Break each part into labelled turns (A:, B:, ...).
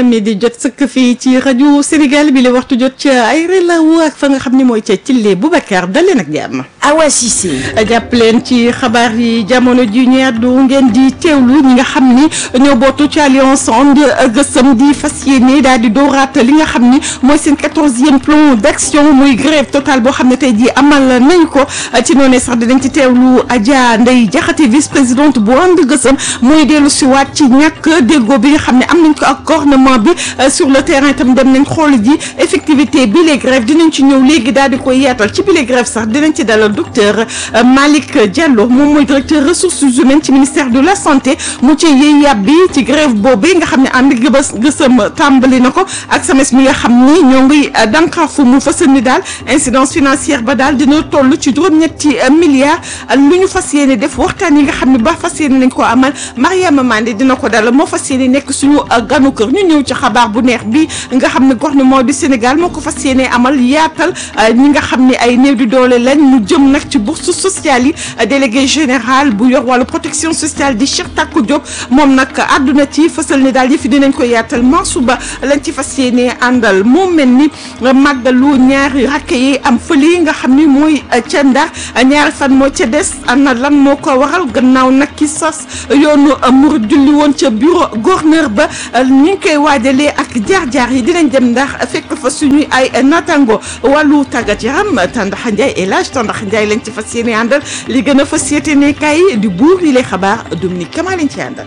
A: mi di jot sëkk fii ci rajo Sénégal bi la waxtu jot ca ay relawu ak fa nga xam ne mooy ca Thillé Boubacar daleen ak jàmm.
B: Awa Cissé.
A: jàpp leen ci xabaar yi jamono ji ñu àddu ngeen di teewlu ñi nga xam ni ñoo bootu ci alliance And Gueusseum di fas yéene daal di dooraat li nga xam ni mooy seen quatorzième plan d' action muy grève totale boo xam ne tey jii amal nañ ko ci noonu sax dinañ ci teewlu Adja Ndeye Diakhaté vice présidente bu And Gueusseum muy dellu si waat ci ñàkk déggoo bi nga xam ne am nañ ko ak gouvernement bi sur le terrain itam dem nañ xool ji effectivité bi les grèves dinañ ci ñëw léegi daal di koy yaatal ci bi les grèves sax dinañ ci dalal docteur Malick Diallo moom mooy directeur ressources humaines ci ministère de la santé mu ci yëy yàbbi ci grève boobu nga xam ne ànd Gueusseum tàmbali na ko ak SAMES mi nga xam ni ñoo ngi dànkaafu mu fësal ni daal incidence financière ba daal dina toll ci juróom-ñetti milliards lu ñu fas yéene def waxtaan yi nga xam ne ba fas yéene nañ ko amal Mariama Mandé dina ko dalal moo fas yéene nekk suñu ganu kër ñu ñëw ci xabaar bu neex bi nga xam ne gouvernement du Sénégal moo ko fas yéene amal yaatal ñi nga xam ne ay néew di doole lañ mu jëm nag ci bourse sociale yi délégué général bu yor wàllu protection sociale di Cheikh Takou Diop moom nag àdduna ci fësal ni daal yëfi dinañ ko yaatal Mansuba lañ ci fas yéene àndal moo mel ni màggalu ñaari rakk yi am fële nga xam ni mooy ca Ndar ñaari fan moo ca des ana lan moo ko waral gannaaw nag ki sos yoonu murid julli woon ca bureau gouverneur ba ñu ngi koy waajalee ak jaar-jaar yi dinañ dem ndax fekk fa suñuy ay natango wàllu tàggat yaram Tandaxa Ndiaye El Hadj Tandaxa Ndiaye lañ ci fas yéene àndal li gën a fas yéene kay di buur li lay xabaar Dominique Kama lañ ci àndal.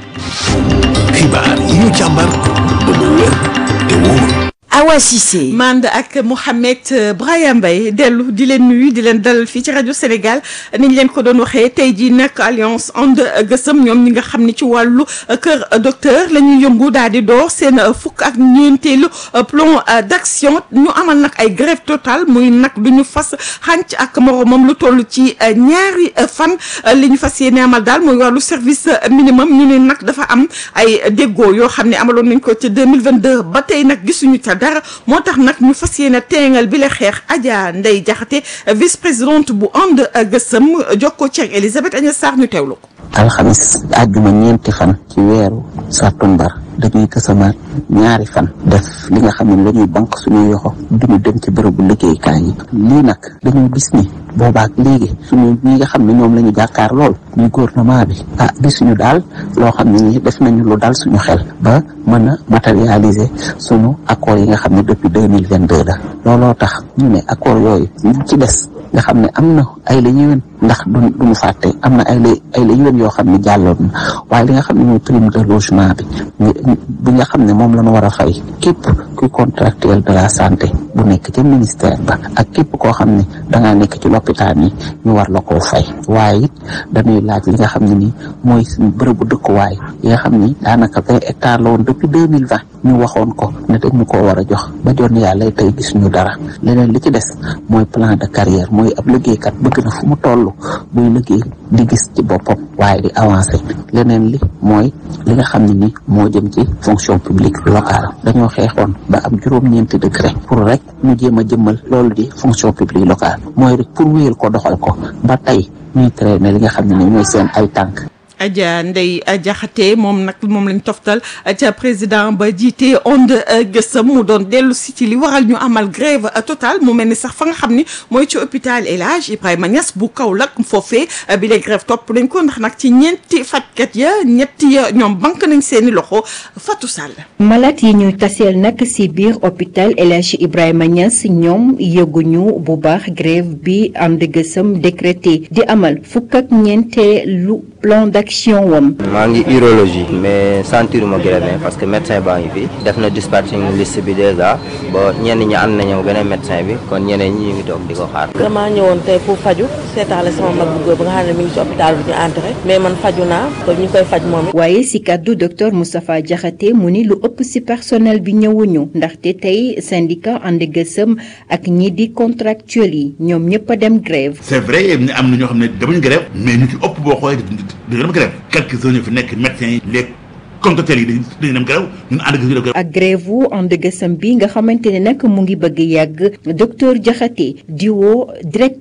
C: xibaar yi ñu càmbar ba mu wér te wóor.
B: Awa Cissé.
A: mand ak Mouhamed Braya Mbaye dellu di leen nuyu di leen dalal fii ci rajo Sénégal niñ leen ko doon waxee tey jii nag alliance And Gueusseum ñoom ñi nga xam ne ci wàllu kër docteur la ñuy yëngu daal di door seen fukk ak ñeenteelu plan d' action ñu amal nag ay grève totale muy nag du ñu fas xànc ak moromam lu toll ci ñaari fan li ñu fas yéene amal daal muy wàllu service minimum ñu ne nag dafa am ay déggoo yoo xam ne amaloon nañ ko ci 2022 ba tey nag gisuñu ca dara moo tax nag ñu fas yéene teengal bi la xeex Adja Ndeye Diakhaté vice présidente bu And Gueusseum jokkoo ci ak Elisabeth Agnès Sarr ñu teewlu ko.
D: alxamis àjjuma ñeenti fan ci weeru sàttumbar dañuy kësamaat ñaari fan def li nga xam ne la ñuy banque suñuy yoxo duñu dem ci bërëbu liggéeykaay yi lii nag dañoo gis ni boobaak léegi suñu ñi nga xam ne ñoom la ñu jàkkaar lool muy gouvernement bi ah gisuñu daal loo xam ne ni def nañu lu dal suñu xel ba mën a matérialiser suñu accord yi nga xam ne depuis deux mille vingt deux la looloo tax ñu ne accord yooyu ñu ci des nga xam ne am na ay la yéwén ndax du duñu fàtte am na ay la ay la yéwén yoo xam ne jàlloon na waaye li nga xam ne mooy prime de logement bi bi nga xam ne moom la ñu war a fay képp kuy contractuel de la santé bu nekk ca ministère ba ak képp koo xam ne dangaa nekk ci lopitaan yi ñu war la koo fay waaye it dañuy laaj li nga xam ne nii mooy suñu bërëbu dëkkuwaay yi nga xam ni daanaka vingt hectares la woon depuis deux mille vingt ñu waxoon ko ne dañu koo war a jox ba jon yàlla tey gisuñu dara leneen li ci des mooy plan de carrière mooy ab liggéeykat bëgg na fu mu toll buy liggéey di gis ci boppam waaye di avancer leneen li mooy li nga xam ne ni moo jëm ci fonction publique locale dañoo xeexoon ba am juróom-ñeenti décret pour rek ñu jéem a jëmmal loolu di fonction publique locale mooy rek pour wéyal ko doxal ko ba tey ñuy traîner li nga xam ne ni mooy seen ay tànk
A: Adja Ndeye Diakhaté moom nag moom lañ toftal ca président ba jiite And Gueusseum mu doon dellu si ci li waral ñu amal grève totale mu mel ni sax fa nga xam ni mooy ci hôpital El Hadj Ibrahima Niass bu Kaolack foofee bi les grève topp nañ ko ndax nag ci ñeenti fajkat ya ñetti ya ñoom banque nañ seeni loxo Fatou Sall.
E: malade yi ñuy taseel nag ci biir hôpital El Hadj Ibrahima Niass ñoom yëguñu bu baax grève bi And Gueusseum décrété di amal fukk ak ñeenteelu plan d'action wam
F: maa ngi urologie mais sentiruma grève parce que médecin baa ngi fi def na dispatching liste bi déjà ba ñenn ñi ànd nañu beneen médecin bi kon ñeneen ñi ñu ngi toog di ko xaar.
G: damaa ñëwoon tey pour faju seetaale sama mag bu góor ba nga xam ne mi ngi ci hôpital bi ñu entré mais man faju naa ko ñu koy faj moom
E: waaye ci kàddu docteur Moustapha Diakhaté mu ni lu ëpp ci personnel bi ñëwuñu ndaxte tey syndicat And Gueusseum ak ñi di contractuel yi ñoom ñëpp a dem grève
H: c'est vrai am na ñoo xam ne demuñu grève mais ñu ci ëpp boo xoolee dina dem grève quelques heures ñu fi nekk médecins yi les contractuels yi dañuy dañuy dem grève ñun ànd gi ñu def grève
E: ak grève wu And Gueusseum bi nga xamante ne nag mu ngi bëgg yàgg docteur Diakhaté di woo direct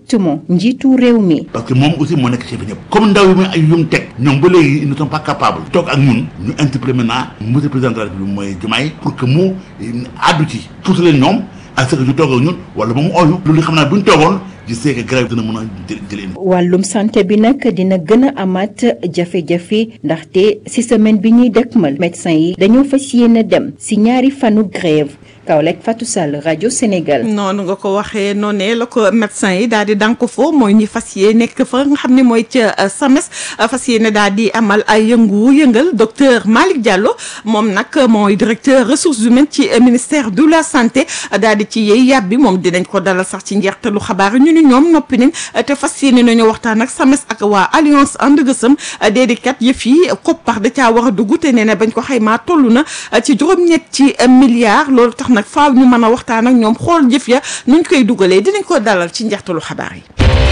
E: directement njiitu réew mi.
H: parce que moom aussi moo nekk chef ñëpp comme ndaw yi muy ay yum teg ñoom ba léegi ils ne sont pas capables toog ak ñun ñu interpellé maintenant monsieur le président de la République mooy Diomaye pour que mu àddu ci tuuti leen ñoom ak ce que ñu toog ak ñun wala ba mu ooyu loolu xam naa bu ñu toogoon je sais que grève dina mën a jël jëlee
E: wàllum santé bi nag dina gën a amaat jafe-jafe ndaxte ci semaine bi ñuy dëkkmal médecin yi dañoo fas yéene dem ci ñaari fanu grève Kaolack Fatou Sall rajo Sénégal.
A: noonu nga ko waxee noonee la ko médecin yi daal di dànk foo mooy ñi fas yéene nekk fa nga xam ne mooy ca SAMES fas yéene daal di amal ay yëngu-yëngal docteur Malick Diallo moom nag mooy directeur ressources humaines ci ministère de la santé daal di ci yey yàbbi moom dinañ ko dalal sax ci njeextalu xabaar ñu ni ñoom noppi nañ te fas yéene nañu waxtaan ak SAMES ak waa alliance ànd gësëm déedéet kat yëf yi koppar da caa war a dugg te nee na bañ ko xaymaa toll na ci juróom-ñetti milliards loolu tax nag faaw ñu mën a waxtaan ak ñoom xool jëf ya nuñ koy dugalee dinañ ko dalal ci njeextalu xabaar yi.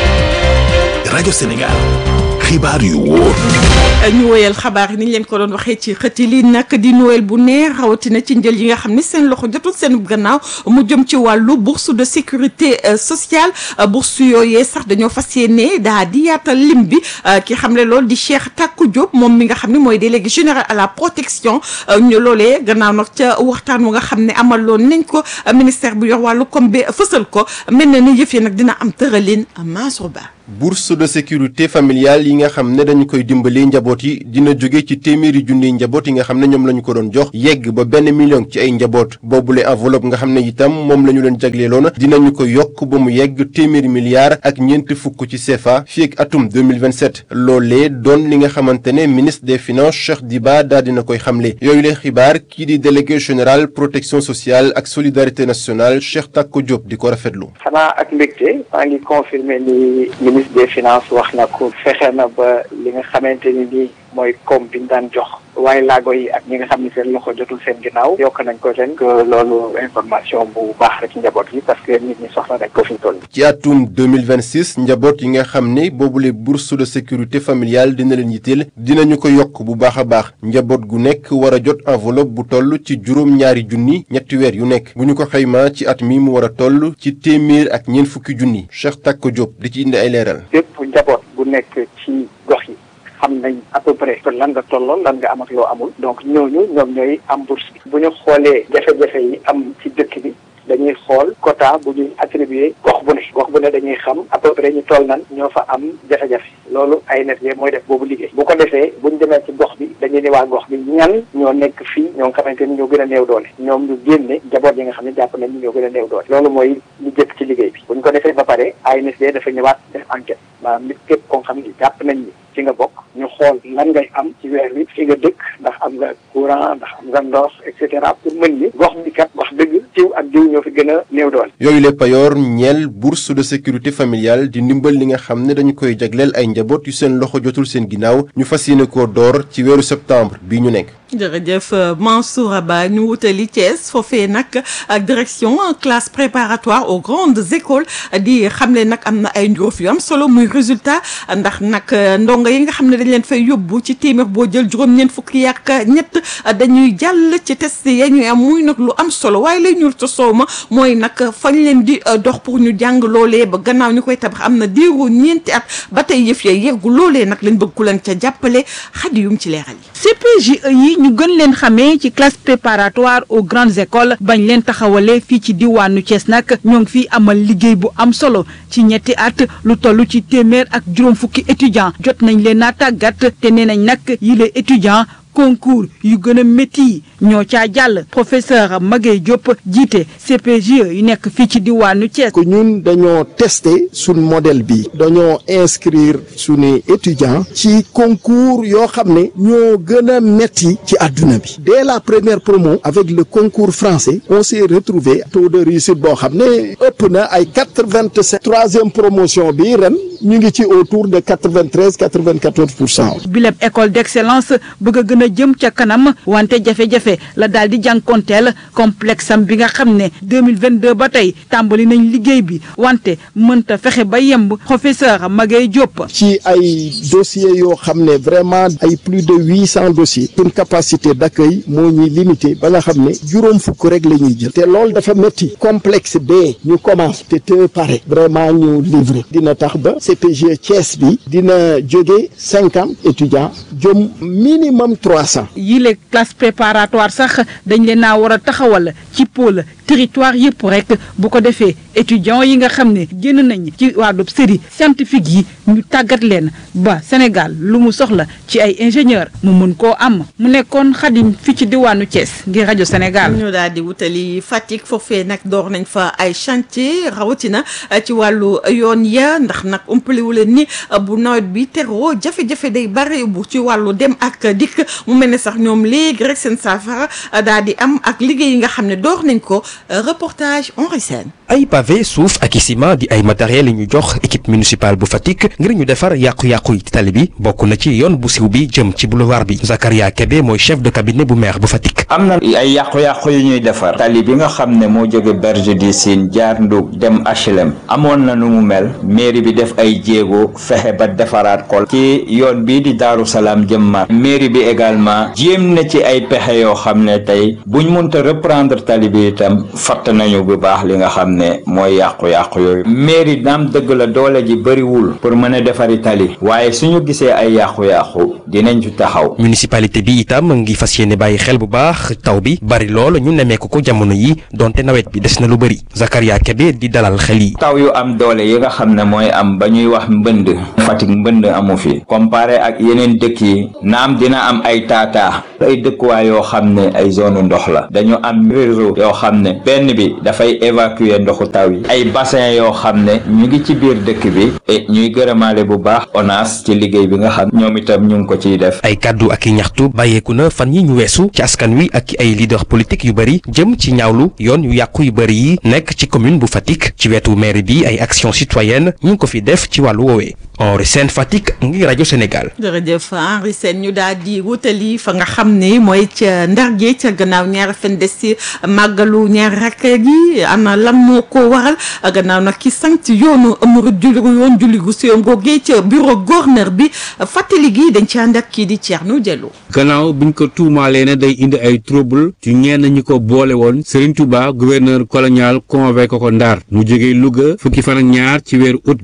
C: rajo Sénégal xibaar yu wóor.
A: ñu woyal xabaar yi ni ñu leen ko doon waxee ci xëti li nag di Noël bu neex rawatina ci njël yi nga xam ne seen loxo jotul seen gannaaw mu jëm ci wàllu bourse de sécurité sociale bourse yooyee sax dañoo fas yéene daa di yaatal lim bi ki xam ne loolu di Cheikh Takou Diop moom mi nga xam ne mooy délégué général à la protection ñu loolee gannaaw nag ca waxtaan wu nga xam ne amaloon nañ ko ministère bu yor wàllu comme bi fësal ko mel na ni yëf yi nag dina am tëralin Mansour Ba
I: bourse de sécurité familiale yi nga xam ne dañu koy dimbali njaboot yi dina jóge ci téeméeri junniy njaboot yi nga xam ne ñoom la ñu ko doon jox yegg ba benn million ci ay njaboot boobule enveloppe nga xam ne itam moom la ñu leen jagleeloon dinañu ko yokk ba mu yegg téeméeri milliards ak ñeent fukk ci CFA fii ak atum 2027 loolee doon li nga xamante ne ministre des finances Cheikh Diba daal dina koy xamle yooyu leen xibaar kii di délégué général protection sociale ak solidarité nationale Cheikh Takou Diop di ko rafetlu.
J: xanaa ak mbégte maa ngi confirmer ni ministre des finances wax na ko fexe na ba li nga xamante ni nii mooy koom bi ñu daan jox waaye laago yi ak ñi nga xam ne seen loxo jotul seen ginnaaw yokk nañ ko ren que loolu information bu baax la ci njaboot yi parce que nit ñi soxla nañ ko fi ñu toll.
I: ci atum 2026 njaboot yi nga xam ne boobule bourse de sécurité familiale dina leen yitteel dinañu ko yokk bu baax a baax njaboot gu nekk war a jot enveloppe bu toll ci juróom ñaari junni ñetti weer yu nekk bu ñu ko xaymaa ci at mi mu war a toll ci téeméer ak ñeent fukki junni Cheikh Takou Diop di ci indi ay leeral.
J: bépp njaboot bu nekk ci gox yi. xam nañ à peu près lan nga tolloo lan nga am ak loo amul donc ñooñu ñoom ñooy am bourse bi bu ñu xoolee jafe-jafe yi am ci dëkk bi dañuy xool quota bu ñuy attribué gox bu ne gox bu ne dañuy xam à peu près ñu toll nan ñoo fa am jafe-jafe loolu ANSD mooy def boobu liggéey bu ko defee buñ demee ci gox bi dañuy ne waa gox bi ñan ñoo nekk fii ñoo nga xamante ni ñoo gën a néew doole ñoom ñu génne jaboot yi nga xam ne jàpp nañ ni ñoo gën a néew doole loolu mooy ñu jëkk ci liggéey bi buñ ko defee ba pare ANSD dafa ñëwaat def enquête maanaam nit képp koo xam ne jàpp nañ ni ci nga bokk ñu xool lan ngay am ci weer wi fi nga dëkk ndax am nga courant ndax am nga ndox et cetera pour mën ni gox bi kat wax dëgg jiw ak jiw ñoo fi gën a néew doole.
I: yooyu le payoor ñeel bourse de sécurité familiale di ndimbal li nga xam ne dañu koy jagleel ay njaboot yu seen loxo jotul seen ginnaaw ñu fas yéene koo door ci weeru septembre bii ñu nekk.
A: jërëjëf Mansour Ba ñu wutali Thiès foofee nag ak direction classe préparatoire aux grandes écoles di xamle nag am na ay njuróof yu am solo muy résultat ndax nag ndongo yi nga xam ne dañ leen fay yóbbu ci téeméer boo jël juróom-ñeent fukki ak ñett dañuy jàll ci test ya ñuy am muy nag lu am solo waaye lay ñuul ca soow ma mooy nag fañ leen di dox pour ñu jàng loolee ba gannaaw ñu koy tabax am na diiru ñeenti at ba tey yëf ya yeggu loolee nag lañ bëgg ku leen ca jàppale xadi yum ci leeral yi.
B: CPGE yi ñu gën leen xamee ci classe préparatoire aux grandes écoles bañ leen taxawalee fii ci diwaanu Thiès nag ñoo ngi fiy amal liggéey bu am solo ci ñetti at lu toll ci téeméer ak juróom fukki étudiants jot nañ leen naa tàggat te nee nañ nag yile étudiants concours yu gën a métti ñoo caa jàll professeur Maguette Diop jiite CPGE yu nekk fii ci diwaanu Thiès.
K: que ñun dañoo testé suñ modèle bi dañoo inscrire suñu étudiants ci concours yoo xam ne ñoo gën a métti ci àdduna bi dès la première promo avec le concours français on s'est retrouvé taux de réussite boo xam ne ëpp na ay quatre vingt sept troisième promotion bi ren ñu ngi ci autour de quatre-vingt-treize quatre-vingt-quatorze pour cent.
B: bileb école d'excellence bëgg a gën a jëm ca kanam wante jafe-jafe la daal di jànkonteel complexe am bi nga xam ne 2022 ba tey tàmbali nañ liggéey bi wante mënta fexe ba yemb professeur Maguette Diop.
K: ci ay dossiers yoo xam ne vraiment ay plus de huit cent dossiers une capacité d'accueil moo ñuy limité ba nga xam ne juróom fukk rek la ñuy jël te loolu dafa métti complexe bee ñu commence te te pare vraiment ñu livrer dina tax ba CPG Thiès bi dina jóge cinquante étudiants jëm minimum trois cent.
B: yile classe préparatoire sax dañ leen naa war a taxawal ci pôle territoire yëpp rek bu ko defee étudiants yi nga xam ne génn nañ ci wàllu série scientifique yi ñu tàggat leen ba Sénégal lu mu soxla ci ay ingénieur mu mun koo am mu nekkoon xadim fi ci diwaanu Thiès ngir rajo Sénégal.
A: ñu daal di wutali Fatick foofee nag door nañ fa ay chantier rawatina ci wàllu yoon ya ndax nag umpaliwu leen ni bu nawet bi teroo jafe-jafe day bari bu ci wàllu dem ak dikk mu mel ne sax ñoom léegi rek seen saafara daal di am ak liggéey yi nga xam ne door nañ ko reportage Henri Sène
L: ay pavé suuf ak i ciment di ay matériel yi ñu jox équipe municipale bu Fatick ngir ñu defar yàqu-yàqu yi ci tali bi bokk na ci yoon bu siw bi jëm ci boulevard bi Zakaria Kebe mooy chef de cabinet bu maire bu Fatick.
M: am na ay yàqu-yàqu yu ñuy defar tali bi nga xam ne moo jóge berge du Sine jaar Ndug dem HLM amoon na nu mu mel mairie bi def ay jéego fexe ba defaraat ko ci yoon bii di Daaru Salaam jëm ma mairie bi également jéem na ci ay pexe yoo xam ne tey buñ mënta reprendre tali bi itam fatt nañu bu baax li nga xam ne mooy yàqu-yàqu yooyu mairie naam dëgg la doole ji bëriwul pour mën a defari tali waaye suñu gisee ay yàqu-yàqu dinañ ci taxaw
L: municipalité bi itam ngi fas yéene bàyyi xel bu baax taw bi bari lool ñu nemmeeku ko jamono yi donte nawet bi des na lu bëri Zakaria Kebe di dalal xel yi.
M: taw yu am doole yi nga xam ne mooy am ba ñuy wax mbënd Fatick mbënd amu fi comparé ak yeneen dëkk yi naam dina am ay taataa ay dëkkuwaay yoo xam ne ay zone ndox la dañu am réseau yoo xam ne benn bi dafay évacuer ndoxu taw yi ay bassin yoo xam ne ñu ngi ci biir dëkk bi et ñuy gërëmaale bu baax ONAS ci liggéey bi nga xam ñoom itam ñu ngi ko ciy def
L: ay kàddu ak i ñaxtu bàyyeeku na fan yi ñu weesu ci askan wi ak ay leader politique yu bëri jëm ci ñaawlu yoon yu yàqu yu bëri yi nekk ci commune bu Fatick ci wetu maire bi ay action citoyenne ñu ngi ko fi def ci wàllu woowee Henri Sène Fatick ngi rajo Sénégal.
A: jërëjëf Henri Sène ñu daal di wutali fa nga xam ne mooy ca Ndar gi ca gannaaw ñaari fan des ci màggalu ñaari rakk gi ana lan moo ko waral gannaaw nag ki sant yoonu murid julli yoon julli gu si googee ca bureau gouverneur bi fàttali gi dañ ci ànd ak kii di Thierno Diallo.
N: gannaaw biñ ko tuumaalee ne day indi ay trouble ci ñenn ñi ko boole woon Serigne Touba gouverneur colonial convoqué ko Ndar mu jógee Louga fukki fan ak ñaar ci weeru août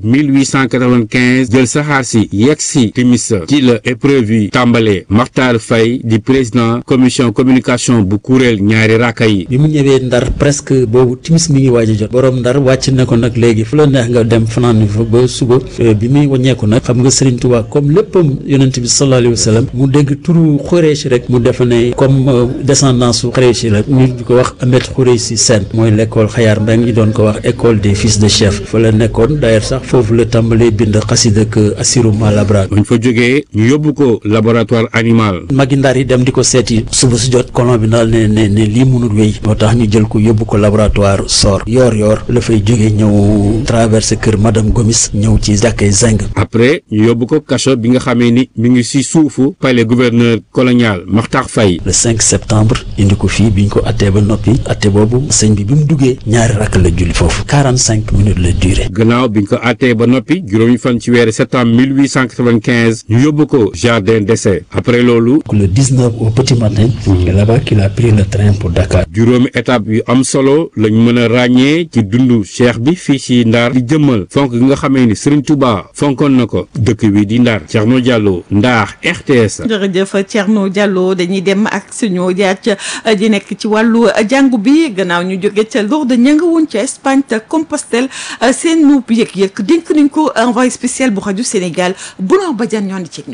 N: 1895 jël saxaar si yegg si timis ci la épreuve yi tàmbalee Makhtar Faye di président commission communication bu kuréel ñaari rakka yi.
O: bi mu ñëwee Ndar presque boobu timis mi ngi waaj a jot borom Ndar wàcc na ko nag léegi fu la neex nga dem fanaan fa ba suba bi muy wàññeeku nag xam nga Serigne Touba comme léppam yonent bi sallallahu alayhi wa sallam mu dégg turu Xureeshi rek mu defe ne comme descendance su Xureeshi la ñu di ko wax Ahmed Xureeshi Sène mooy l'école Xayaar Mbeng ñu doon ko wax école des fils de chef fa la nekkoon d'ailleurs sax foofu la tàmbalee bind xasida ak Assirou Malabra
N: buñ fa jógee ñu yóbbu ko laboratoire animal.
O: magi Ndar yi dem di ko seeti suba su jot colon bi daal ne ne ne lii mënul wéy moo tax ñu jël ko yóbbu ko laboratoire sor yoor yoor la fay jógee ñëw traversé kër madame Gomis ñëw ci jàkkee Zeng
N: après ñu yóbbu ko kaso bi nga xamee ni mi ngi si suufu palais gouverneur colonial Makhtar Faye.
O: le 5 septembre indi ko fii biñ ko attee ba noppi atte boobu sëñ bi bi mu duggee ñaari rakk la julli foofu 45 minutes la durée.
N: gannaaw biñ ko attee ba noppi juróomi fan ci weeru septembre 1895 ñu yóbbu ko jardin d'essai après loolu.
O: le 19 au petit matin. c'est là-bas qu'il a pris le train pour Dakar.
N: juróomi étape yu am solo lañ mën a ràññee ci dundu cheikh bi fii ci Ndar di jëmmal fonk gi nga xamee ni Serigne Touba fonkoon na ko dëkk bi di Ndar Thierno Diallo Ndar RTS.
A: jërëjëf Thierno Diallo dañuy dem ak suñu jaar ca di nekk ci wàllu jàngu bi gannaaw ñu jóge ca Lourdes ña nga woon ca Espagne te Compostelle seen nuub yëg-yëg dénk nañ ko envoyé spécial bu rajo Sénégal Bouna Badiane ñoo di ceeg ñoom.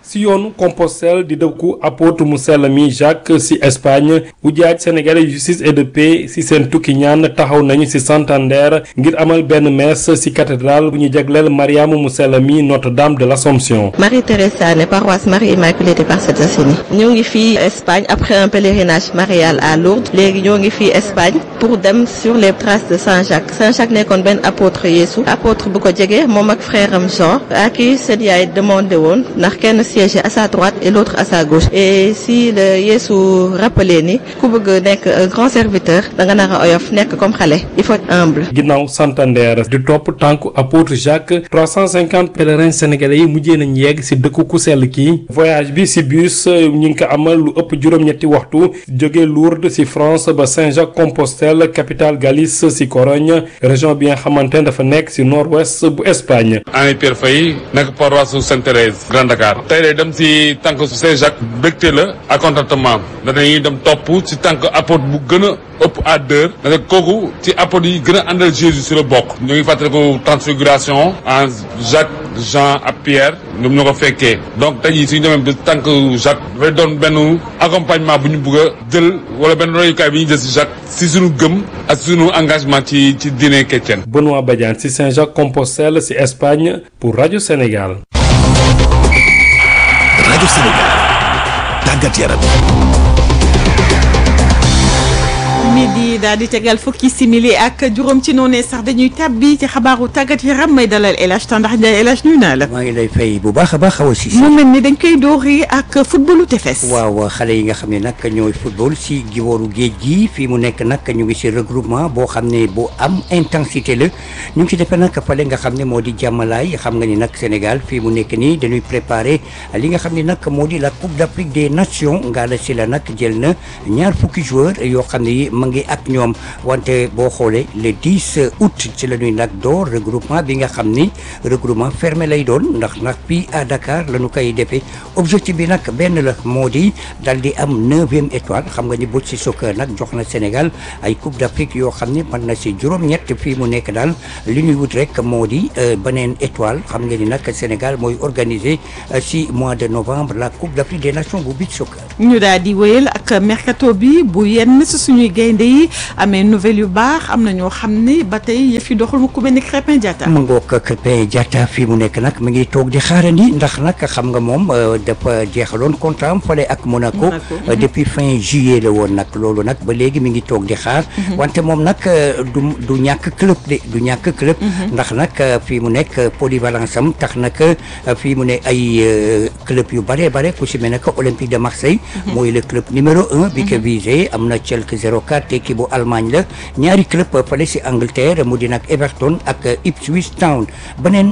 P: si yoonu Compostelle di dëkku apôtre mu sell mi Jacques si Espagne ujaaj sénégalais justice et de paix si seen tukki ñaan taxaw nañu si Santander ngir amal benn messe si cathédrale bu ñu jagleel Mariama mu sell mi Notre-Dame de l'Assomption.
Q: Marie Thérèse Sané paroisse Marie Immaculée des Parcelles Assainies ñoo ngi fii Espagne après un pèlerinage marial à Lourdes léegi ñoo ngi fii Espagne pour dem sur les traces de Saint Jacques Saint Jacques nekkoon benn apôtre Yeesu apôtre bu ko jege moom ak frère am Jean à qui seen yaay demandé woon ndax kenn siégeait à sa droite et l'autre à sa gauche et si le Yeesu rappelé ni ku bëgg nekk un grand serviteur da nga nar a oyof nekk comme xale il faut être humble.
P: ginnaaw Santander di topp tànku apôtre Jacques 350 pèlerins sénégalais yi mujjee nañ yegg si dëkku ku sell kii voyage bi si bus ñu ngi ko amal lu ëpp juróom-ñetti waxtu jóge Lourdes si France ba Saint-Jacques-Compostelle capitale Galice si Corogne région bi nga xamante ne dafa nekk si nord-ouest bu Espagne.
R: Henri Pierre Faye nekk paroisse su Sainte-Thérèse Grand Dakar tey day dem si tànk Saint-Jacques bégte la ak contentement dañuy dem topp si tànk apôtre bu gën a ëpp à deux da kooku ci apôtre yi gën a àndal Jésus si la bokk ñu ngi fàttaliku transfiguration en Jacques Jean ak Pierre ñoom ñoo ko fekkee donc tey jii suñu demee ba tànk Jacques dafay doon benn accompagnement bu ñu bëgg a jël wala benn royukaay bi ñu jël si Jacques si suñu gëm ak suñu engagement ci ci diine chrétienne.
P: Benoît Badiane si Saint-Jacques-Compostelle si Espagne pour Radio Sénégal.
C: Radio Sénégal tàggat yaram.
A: midi daal di tegal fukki simili ak juróom ci noonee sax dañuy tàbbi ci xabaaru tàggat yaram may dalal El Hadj Tandax Ndiaye El Hadj nuyu naa la.
S: maa ngi lay fay bu baax a baax xaw a si.
A: mu mel ni dañ koy doori ak footballu tefes.
S: waaw xale yi nga xam ne nag ñooy football si giwooru géej gi fii mu nekk nag ñu ngi si regroupement boo xam ne bu am intensité la ñu ngi si defee nag fale nga xam ne moo di jàmmalaay xam nga ni nag Sénégal fii mu nekk nii dañuy préparer li nga xam ne nag moo di la Coupe d'Afrique des Nations Ngalla Sylla nag jël na ñaar fukki joueurs yoo xam ne ma ngi ak ñoom wante boo xoolee le 10 août ci la ñuy nag door regroupement bi nga xam ni regroupement fermé lay doon ndax nag fii à Dakar la ñu koy defee objectif bi nag benn la moo di dal di am neuvième étoile xam nga ni bu ci soccer nag jox na Sénégal ay coupe d'Afrique yoo xam ni mën na si juróom-ñett fii mu nekk daal li ñuy wut rek moo di beneen étoile xam nga ni nag Sénégal mooy organiser si mois de novembre la coupe d'Afrique des nations bu beach soccer.
A: ñu daal di wéyal ak mercato bi bu yenn si suñuy gaynde yi amee nouvelle yu baax am na ñoo xam ni ba tey yëf yi doxul mu ku mel ni Crépin Diatta.
S: mu ngoog Crépin Diatta fii mu nekk nag mi ngi toog di xaarandi ndax nag xam nga moom dafa jeexaloon contrat am fale ak Monaco depuis fin juillet la woon nag loolu nag ba léegi mi ngi toog di xaar wante moom nag du du ñàkk club de du ñàkk club ndax nag fii mu nekk polyvalence am tax nag fii mu ne ay club yu bare bare ku si mel ne que Olympique de Marseille mooy le club numéro un bi ko visé am na Schalke 04 équipe bu Allemagne la ñaari club fale si Angleterre mu di nag Everton ak Ipswich Town beneen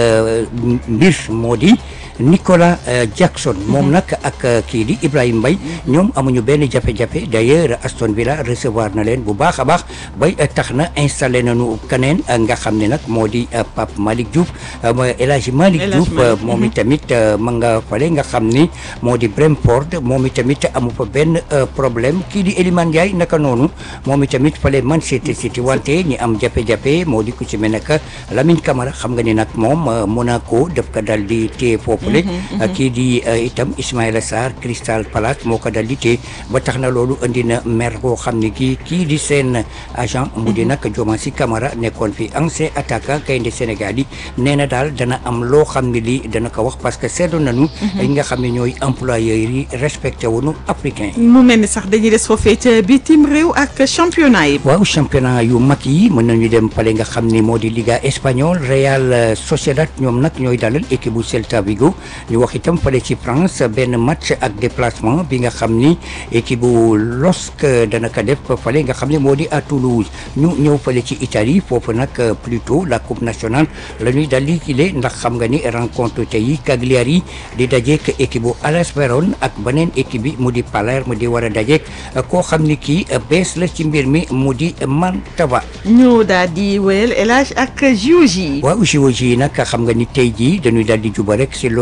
S: mbir moo di Nicolas Jackson moom nag ak kii di Ibrahima Mbaye ñoom amuñu benn jafe-jafe d'ailleurs Aston Villa recevoir na leen bu baax a baax bay tax na installé nañu keneen nga xam ne nag moo di Pape Malick Diouf El Hadji Malick Diouf moom itamit ma nga fale nga xam ni moo di Brentford moom itamit amu fa benn problème kii di Elimane Ndiaye naka noonu moom itamit fale Manchester City wante ñi am jafe-jafe moo di ku ci mel ne que Lamine Camara xam nga ni nag moom Monaco daf ko dal di téye foofu kii di itam Ismaïla Sarr Crystal Palace moo ko dal di téye ba tax na loolu indi na mer boo xam ne kii kii di seen agent mu di nag Diomansy Kamara nekkoon fi ancien attaquant gaynde Sénégal yi nee na daal dana am loo xam ne lii dana ko wax parce que seetlu nañu yi nga xam ne ñooy employeurs yi respecté wuñu africain
A: mu mel ni sax dañuy des foofee ca bitim réew ak championnat yi
S: waaw championnat yu mag yi mën nañu dem fale nga xam ne moo di Liga espagnole Real Sociedad ñoom nag ñooy dalal équipe bu Celta Vigo ñu wax itam fale ci France benn match ak déplacement bi nga xam ni équipe bu LOSC dana ko def fale nga xam ne moo di à Toulouse ñu ñëw fale ci Italie foofu nag plutôt la coupe nationale la ñuy dal di kile ndax xam nga ni rencontre tey yi Cagliari di dajeek équipe bu Hellas Verona ak beneen équipe bi mu di Palerme di war a dajeek koo xam ni kii bees la ci mbir mi mu di Mantova.
A: ñu daal di wéyal El Hadj ak JOJ.
S: waaw JOJ nag xam nga ni tey jii dañuy daal di juba rek si loo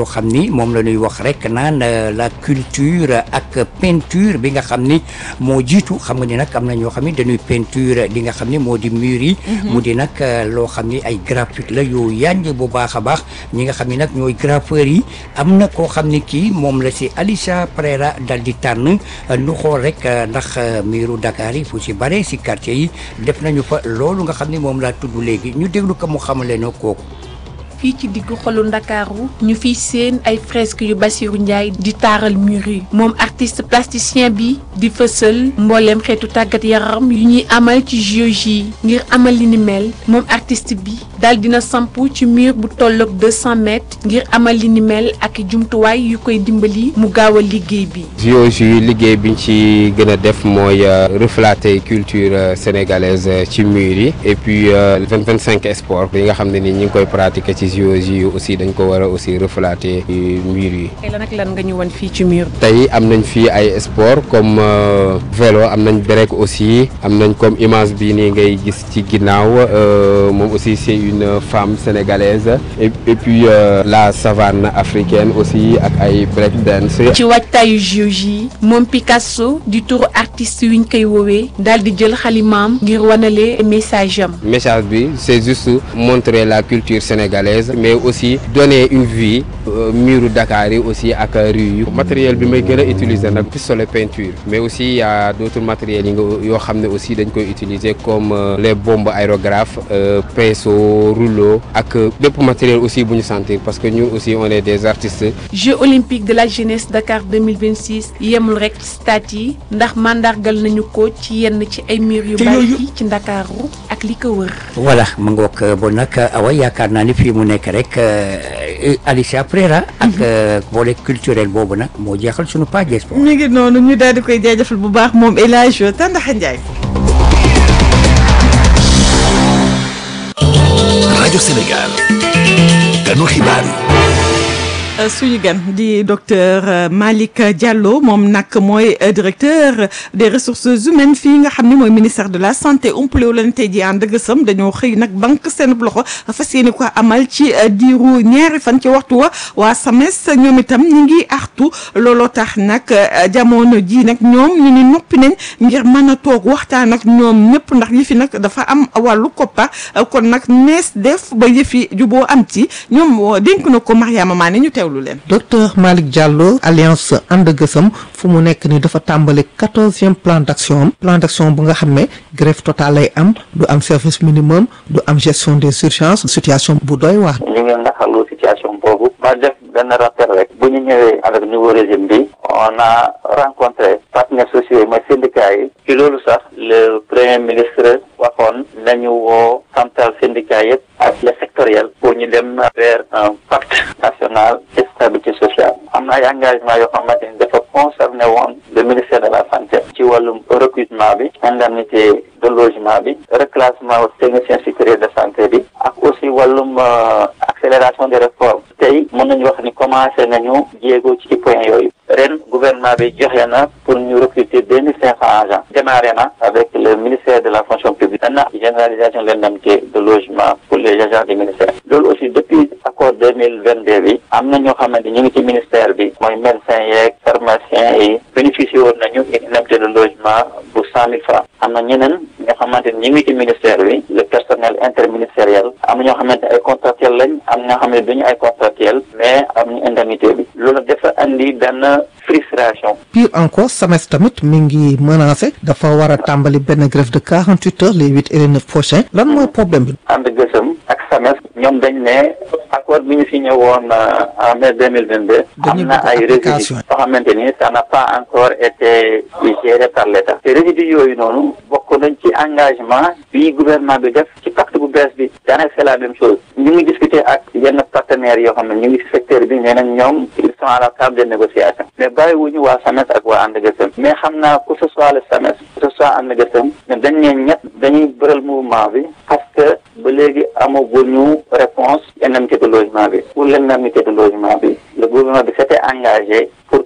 S: loo xam ni moom la ñuy wax rek naan la culture ak peinture bi nga xam ni moo jiitu xam nga ni nag am na ñoo xam ni dañuy peinture li nga xam ni moo di mur yi mu di nag loo xam ni ay graffiti la yoo yanj bu baax a baax ñi nga xam ni nag ñooy graffeur yi am na koo xam ni kii moom la si Alicia Pereira dal di tànn nu xool rek ndax miiru Dakar yi fu si bare si quartier yi def nañu fa loolu nga xam ni moom laa tudd léegi ñu déglu ko mu xamale noo kooku
T: fii ci diggu xolu ndakaaru ñu fiy seen ay fresque yu Bassirou Ndiaye di taaral mur yi moom artiste plasticien bi di fësal mbooleem xeetu tàggat yaram yu ñuy amal ci JOJ yi ngir amal li ni mel moom artiste bi daal dina samp ci mur bu tolloog 200 mètres ngir amal li ni mel ak jumtuwaay yu koy dimbali mu gaaw a liggéey bi.
U: JOJ yi liggéey biñ ci gën a def mooy refléter culture sénégalaise ci mur yi et puis vingt vingt cinq sport yi nga xam ne ni ñi ngi koy pratiquer ci JOJ yi aussi dañ ko war a aussi refléter mur yi.
T: tey lan ak lan nga ñu wan fii ci mur bi.
U: tey am nañ fii ay sport comme vélo am nañ break aussi am nañ comme image bi nii ngay gis ci ginnaaw moom aussi c'est une femme sénégalaise et, et puis euh, la savane africaine aussi ak ay break dance.
T: ci waajtaayu JOJ yi moom Picasso di turu artiste yu ñu koy woowee daal di jël xalimaam ngir wanale message am.
U: message bi c'est juste montrer la culture sénégalaise mais aussi donner une vie euh, muru Dakar yi aussi ak rue yi matériel bi may gën a utiliser nag pistolet peinture mais aussi y a d'autres matériels yi nga yoo xam ne aussi dañ koy utiliser comme euh, les bombes aérographes pinceau rouleau ak bépp matériel aussi bu ñu sentir parce que ñun aussi on est des artistes.
T: Jeux olympiques de la jeunesse Dakar 2026 yemul rek ci stade yi ndax mandargal nañu ko ci yenn ci ay mur yu bari ci Ndakaaru ak li ko wër.
S: voilà ma ngoog bon nag awa yaakaar naa ni fii mu nekk rek Alicia Pereira ak volet culturel boobu nag moo jeexal sunu page sport.
A: ñu ngi noonu ñu daal di koy jaajëfal bu baax moom El Hadj Tandaxa Ndiaye.
C: rajo Sénégal ganu xibaar yi
A: suñu gan di docteur Malick Diallo moom nag mooy directeur des ressources humaines fii nga xam ne mooy ministère de la santé umpalewu leen tey jii ànd gësam dañoo xëy nag banque seen loxo fas yéene ko amal ci diiru ñaari fan ci waxtu wa waa SAMES ñoom itam ñi ngi artu looloo tax nag jamono ji nag ñoom ñu ni noppi nañ ngir mën a toog waxtaan ak ñoom ñëpp ndax yëfi nag dafa am wàllu koppa kon nag nees def ba yëfi juboo am ci ñoom dénk na ko Mariama Mané ñu teewlu leen.
V: docteur Malick Diallo alliance ànd gësam fu mu nekk ni dafa tàmbali quatorzième plan d'action am plan d'action bu nga xam ne grève totale lay am du am service minimum du am gestion des urgences situation bu doy waar.
W: ñu ngi naxalu situation boobu ma def benn rappel rek bu ñu ñëwee avec nouveau régime bi on a rencontré partenaires sociaux yi mooy syndicats yi ci loolu sax le premier ministre waxoon nañu woo central syndicat yëpp ak les sectoriels pour ñu dem vers un pacte national de stabilité sociale am na ay engagement yoo xamante ni dafa concerné woon le ministère de la santé ci wàllum recrutement bi indemnité de logement bi reclassement technicien supérieur de santé bi ak aussi wàllum accélération des réformes tey mën nañu wax ni commencé nañu jéego ci point yooyu ren gouvernement bi joxe na pour ñu recruter deux mille cinq cents agents démarré na avec le ministère de la fonction publique na généralisation de l'indemnité de logement pour les agents du ministère loolu aussi depuis accord deux mille vingt deux bi am na ñoo xamante ñu ngi ci ministère bi mooy médecins yeeg pharmaciens yi bénéficié woon nañu une indemnité de logement bu cent mille francs am na ñeneen ñoo xamante ni ñu ngi ci ministère bi le personnel interministériel am na ñoo xamante ay contractuels lañ am na ñoo xam ne duñu ay contractuels mais am ñu indemnité bi loolu dafa andi benn frustration
V: pire encore SAMES tamit mi ngi menacé dafa war a tàmbali benn grève de quarante huit heures les huit et les neuf prochains lan mooy problème bi
W: ànd gësëm ak SAMES ñoom dañ ne accord bi ñu signé woon en mai deux mille vingt deux am na ay résidus yoo xamante ni ça n'a pas encore été géré par l'État te résidus yooyu noonu bokk nañ ci engagement bi gouvernement bi def ci pacte bu bees bi daanaka c'est la même chose ñu ngi discuter ak yenn partenaires yoo xam ne ñu ngi ci secteur bi nee nañ ñoom ils sont à la table de négociation mais bàyyiwuñu waa SAMES ak waa ànd gësëm mais xam naa que ce soit le SAMES que ce soit ànd gësëm mais dañ ne ñett dañuy bëral mouvement bi parce que ba léegi amaguñu réponse indemnité de logement bi pour l'indemnité de logement bi le gouvernement bi s'était engagé pour que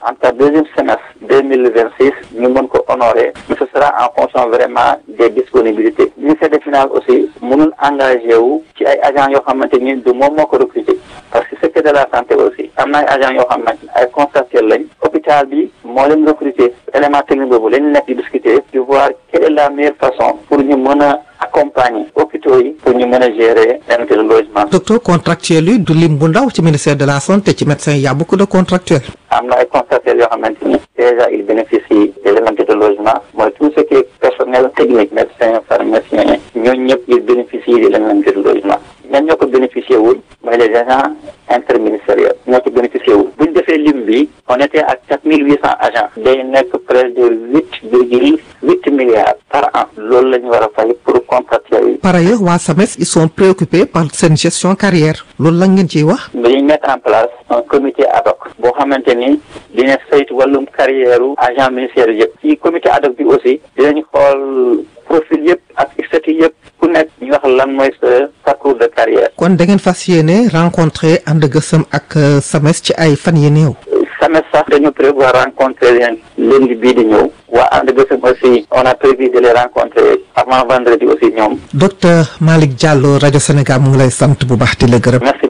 W: en tout cas deuxième semestre deux mille vingt six ñu mën ko honorer mais ce sera en fonction vraiment des disponibilités ministère des finances aussi mënul engagé wu ci ay agents yoo xamante ni du moom moo ko recruter parce que secteur de la santé aussi am na ay agents yoo xamante ni ay contractuels lañ hôpital bi moo leen recruter élément technique boobu lañ nekk di discuter di voir quelle est la meilleure façon pour ñu mën a accompagner hôpitaux yi pour ñu mën a gérer indemnité de logement.
V: docteur contractuel yi du lim bu ndaw ci ministère de la santé ci médecin y a beaucoup de contractuels.
W: am na ay contractuels yoo xamante ni déjà ils bénéficient de l'indemnité de logement mooy tout ce qui est personnel technique médecin pharmacien ñooñu ñëpp ils bénéficient de l'indemnité de logement ñan ñoo ko bénéficié wul mooy les agents interministériels ñoo ko bénéficié wul bu ñu defee lim bi on était à quatre mille huit cent agents day nekk près de huit virgule huit milliards par an loolu la ñu war a fay pour contractuels yi
V: par ailleurs waa SAMES ils sont préoccupés par seen gestion carrière loolu la ngeen ciy wax.
W: dañuy mettre en place un comité ad hoc boo xamante ni dina saytu wàllum carrière agent ministériel yëpp ci comité ad hoc bi aussi dinañ xool profil yëpp ak statut yëpp ku nekk ñu wax lan mooy sa parcours de carrière
V: kon da ngeen fas yéene rencontrer ànd gësëm ak SAMES ci ay fan yi néew.
W: SAMES sax dañu prévoir rencontrer leen lundi bii di ñëw waa ànd gësëm aussi on a prévu de les rencontrer avant vendredi aussi ñoom
V: docteur Malick Diallo rajo Sénégal mu ngi lay sant bu baax di la gërëm.
W: merci.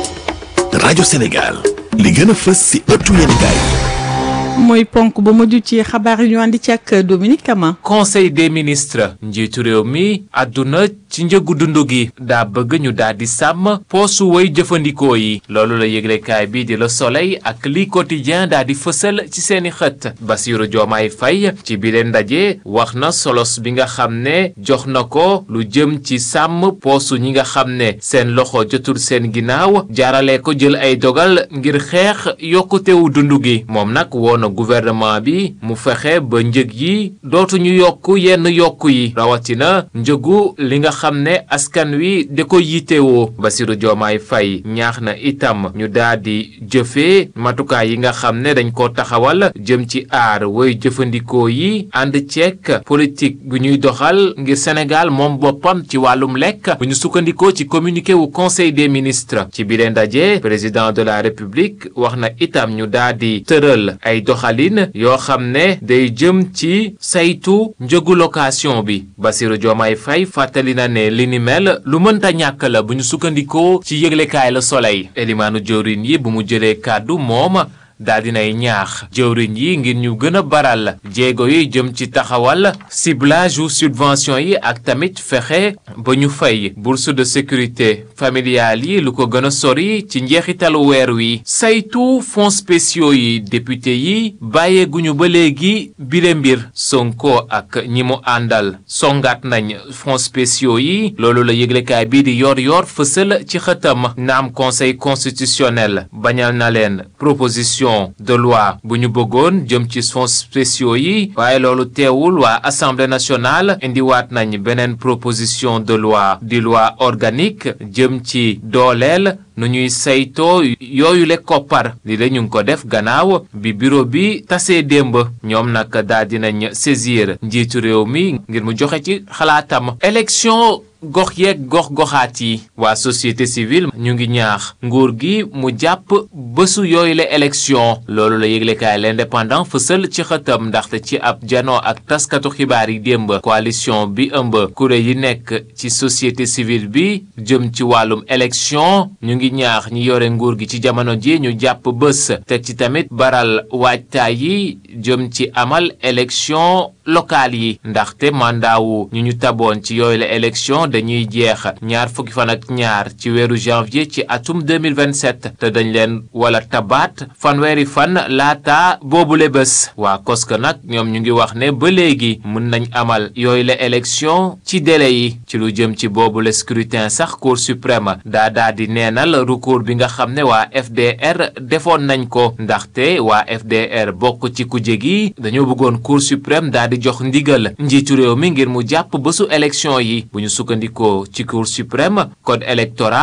C: rajo Sénégal li gën a fës si ëttu yéenekaay
A: mooy ponk ba mujj ci xabaar yi ñu àndi ci ak Dominique Kama.
D: conseil des ministres njiitu réew mi àdduna ci njëgu dund gi daa bëgg ñu daal di sàmm poosu way jëfandikoo yi loolu la yëglekaay bi di Le Soleil ak li quotidien daa di fësal ci seeni xët Bassirou Diomaye Faye ci bile ndaje wax na solos bi nga xam ne jox na ko lu jëm ci sàmm poosu ñi nga xam ne seen loxo jotul seen ginnaaw jaarale ko jël ay dogal ngir xeex yokkutewu dund gi moom nag woon na gouvernement bi mu fexe ba njëg yi dootuñu yokk yenn yokk yi rawatina njëgu li nga xam ne askan wi da ko yitewoo Bassirou Diomaye Faye ñaax na itam ñu daal di jëfee matukaay yi nga xam ne dañ ko taxawal jëm ci aar woy jëfandikoo yi ànd ceek politique bu ñuy doxal ngir Sénégal moom boppam ci wàllum lekk bu ñu sukkandikoo ci communiqué wu conseil des ministres ci biir ndaje président de la république wax na itam ñu daal di tëral ay doxalin yoo xam ne day jëm ci saytu njëgu location bi Bassirou Diomaye Faye fàttali na ne li ni mel lu mënta ñàkk la bu ñu sukkandikoo ci yëglekaay la soleil elimaanu jëwrin yi bu mu jëlee kàddu moom daal dinay ñaax jëwriñ yi ngir ñu gën a baral jéego yi jëm ci taxawal ciblage ou subvention yi ak tamit fexe ba ñu fay bourse de sécurité familiale yi lu ko gën a sori ci njeexitalu weer wi saytu fonds spéciaux yi député yi bàyyeeguñu ba léegi bile mbir Sonko ak ñi mu àndal songaat nañ fonds spéciaux yi loolu la yëglekaay bii di yor yor fësal ci xëtam naam conseil constitutionnel bañal na leen proposition de loi bu ñu bëggoon jëm ci fonds spéciaux yi waaye loolu teewul waa assemblée nationale indiwaat nañ beneen proposition de loi di loi organique jëm ci dooleel nu ñuy saytoo yooyu le koppar li la ñu ngi ko def gannaaw bi bureau bi tasee démb ñoom nag daal dinañ saisir njiitu réew mi ngir mu joxe ci xalaatam élection gox yeeg gox goxaat yi waa société civile ñu ngi ñaax nguur gi mu jàpp bésu yooyu la élection loolu la yëglekaay l'indépendant fësal ci xëtam ndaxte ci ab janoo ak taskatu xibaar yi démb coalition bi ëmb kuréel yi nekk ci société civile bi jëm ci wàllum élection ñu ngi ñaax ñi yore nguur gi ci jamono ji ñu jàpp bés te ci tamit baral waajtaay yi jëm ci amal élection locale yi ndaxte mandaawu ñu ñu taboon ci yooyu la élection dañuy jeex ñaar fukki fan ak ñaar ci weeru janvier ci atum 2027 te dañ leen wala tabaat fanweeri fan laata boobule bés waa koska nag ñoom ñu ngi wax ne ba léegi mën nañ amal yooyu la élection ci délai yi ci lu jëm ci boobule scrutin sax cour suprême daa daa di neenal recours bi nga xam ne waa FDR defoon nañ ko ndaxte waa FDR bokk ci kuje gi dañoo bëggoon cour suprême daa di jox ndigal njiitu réew mi ngir mu jàpp bésu élection yi bu ñu sukkandikoo ci cour suprême code électoral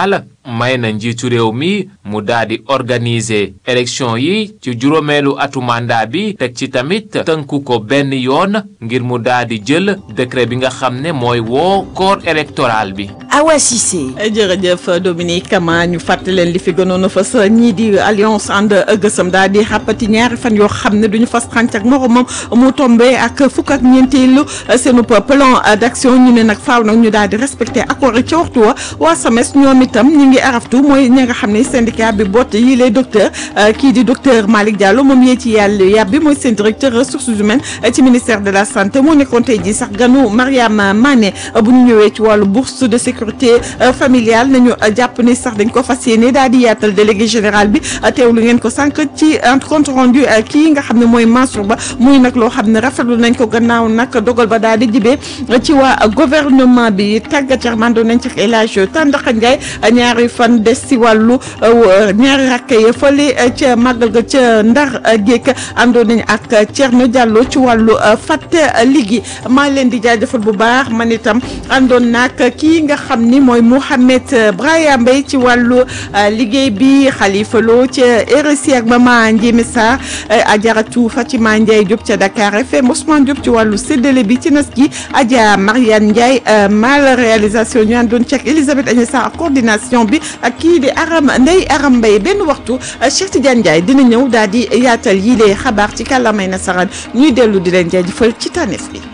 D: may na njiitu réew mi mu daal di organiser élection yi ci juróomeelu atu mandat bi teg ci tamit tënku ko benn yoon ngir mu daal di jël décret bi nga xam ne mooy woo corps électoral bi.
A: Awa Cissé. jërëjëf Dominique Kama ñu fàttali leen li fi gënoon a fës ñii di alliance ànd gësëm daal di xàppati ñaari fan yoo xam ne duñu fas xànc ak moromam mu tombé ak fukk ak ñeenteelu seenu plan d'action ñu ne nag faaw nag ñu daal di respecté accord yi ca waxtu wa waa SAMES ñoom itam ñu ngi araftu mooy ñi nga xam ne syndicat bi boot yi les docteur kii di docteur Malick Diallo moom yee ci yàlla yàbbi mooy seen directeur ressources humaines ci ministère de la santé moo nekkoon tey jii sax ganu Mariam Mané bu ñu ñëwee ci wàllu bourse de sécurité familiale nañu jàpp ni sax dañ ko fas yéene daal di yaatal délégué général bi teewlu ngeen ko sànq ci compte rendu kii nga xam ne mooy Mansour Ba muy nag loo xam ne rafetlu nañ ko gannaaw nag dogal ba daal di jibee ci waa gouvernement bi tàggat yaram doon nañ ci El Hadj Tandakha Ndiaye ñaari fan des ci wàllu ñaari rakk yi fële ca màggal ga ca Ndar Géek àndoon nañ ak Thierno Diallo ci wàllu fàtte liggéey maa leen di jaajëfal bu baax man itam àndoon nag kii nga xam ni mooy Mouhamed Braya Mbaye ci wàllu liggéey bi Khalifa Lo ca RSI ak Mama Ndiémé Sarr Ajaratu Fatima Ndiaye Diop ca Dakar FM Ousmane Diop ci wàllu séddale bi ci nas gi Adja Mariane Ndiaye mal réalisation ñu àndoon ci ak Elisabeth Agnès Sarr ak coordination bi ak kii di Aram Ndeye Aram Mbaye benn waxtu Cheikh Tidiane Ndiaye dina ñëw daal di yaatal yi lee xabaar ci kàllaamay nasaraan ñuy dellu di leen jaajëfal ci tànneef bi.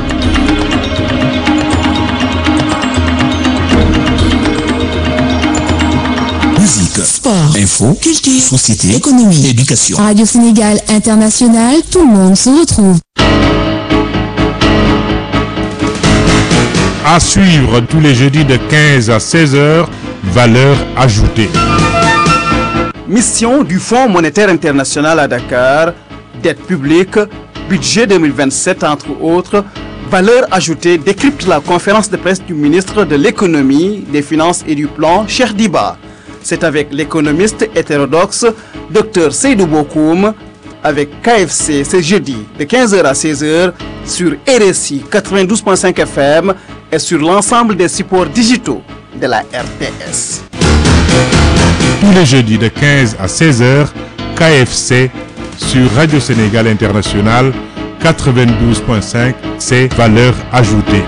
C: Musique,
F: sport,
C: info,
F: culture,
C: société,
F: économie,
C: éducation.
F: Radio Sénégal International, tout le monde se retrouve.
G: À suivre tous les jeudis de 15 à 16 heures, valeur ajoutée.
H: Mission du Fonds monétaire international à Dakar, dette publique, budget 2027 entre autres, valeur ajoutée décrypte la conférence de presse du ministre de l'économie, des finances et du plan, Cheikh Diba. C'est avec l'économiste hétérodoxe Dr Seydou Bokoum avec KFC ce jeudi de 15h à 16h sur RSI 92.5 FM et sur l'ensemble des supports digitaux de la RTS.
G: Tous les jeudis de 15 à 16 heures, KFC sur Radio Sénégal International 92.5, c'est valeur ajoutée.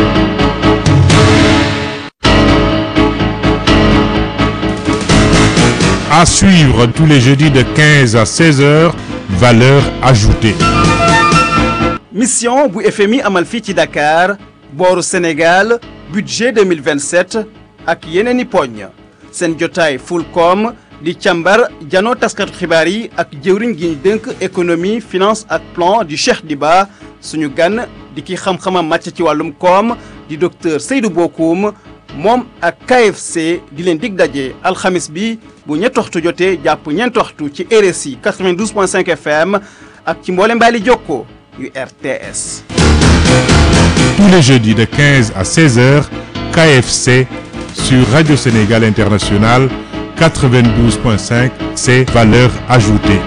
G: À suivre tous les jeudis de 15 à 16 heures, valeur ajoutée.
H: mission bu FMI amal fii ci Dakar booru Sénégal budget 2027 ak yeneen i poñ seen jotaay Fulcom di càmbar janoo taskatu xibaar yi ak jëwriñ gi ñu dënk économie finance ak plan di Cheikh Diba suñu gan di ki xam-xamam màcc ci wàllum koom di docteur Seydou Bokoum moom ak KFC di leen dig daje alxamis bi bu ñetti waxtu jotee jàpp ñeenti waxtu ci RSI 92.5 FM ak ci mboole mbaali jokko yu RTS.
G: Tous les jeudis de 15 à 16 heures, KFC sur Radio Sénégal International 92.5, c'est valeur ajoutée.